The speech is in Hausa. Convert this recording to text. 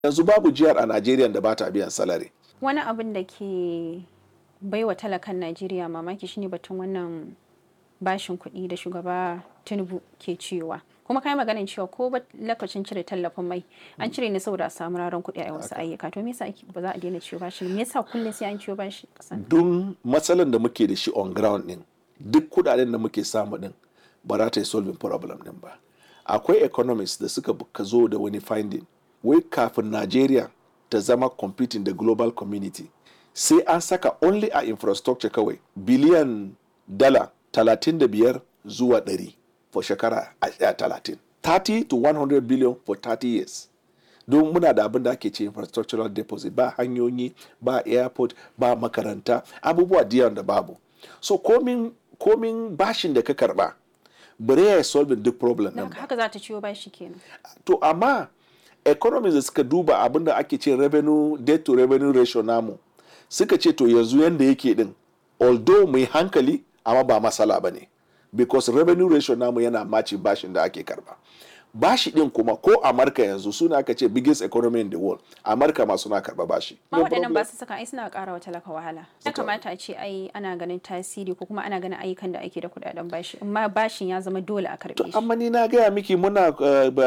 yanzu babu jihar a Najeriya da ba ta biyan salari wani abin da ke baiwa talakan najeriya mamaki shine batun wannan bashin kuɗi da shugaba tinubu ke cewa kuma kai maganin cewa ko ba lokacin cire tallafin mai an cire ne saboda a samu raron kuɗi a wasu ayyuka to me yasa ba za a daina ciwo bashi me yasa kullum sai an ciwo bashi kasan don matsalan da muke da shi on ground din duk kudaden da muke samu din ba za ta yi solving problem din ba akwai economists da suka ka zo da wani finding wai kafin Najeriya ta zama competing da global community sai an saka only a infrastructure kawai biliyan dala 35 zuwa 100 for shekara a 30 30 to 100 billion for 30 years don muna da abin da ake ce infrastructural deposit ba hanyoyi ba airport ba makaranta abubuwa diyan da babu so komin komin bashin da ka karba bare ya solve duk problem don din ba haka za ta ciwo bashi kenan to amma economies da suka duba abin da ake ce revenue debt to revenue ratio namu suka ce to yanzu yanda yake din although mai hankali amma ba masala ba ne because revenue ratio namu yana maci bashin da ake karba bashi din kuma ko amurka yanzu suna aka ce biggest economy in the world amurka ma suna karba bashi ma No waɗannan problem. ba su saka ai suna ƙara wa talaka wahala ya kamata a ce ai ana ganin tasiri ko kuma ana ganin ayyukan da ake da kuɗaɗen bashi amma bashin ya zama dole a karɓe shi amma ni na gaya miki muna uh, ba-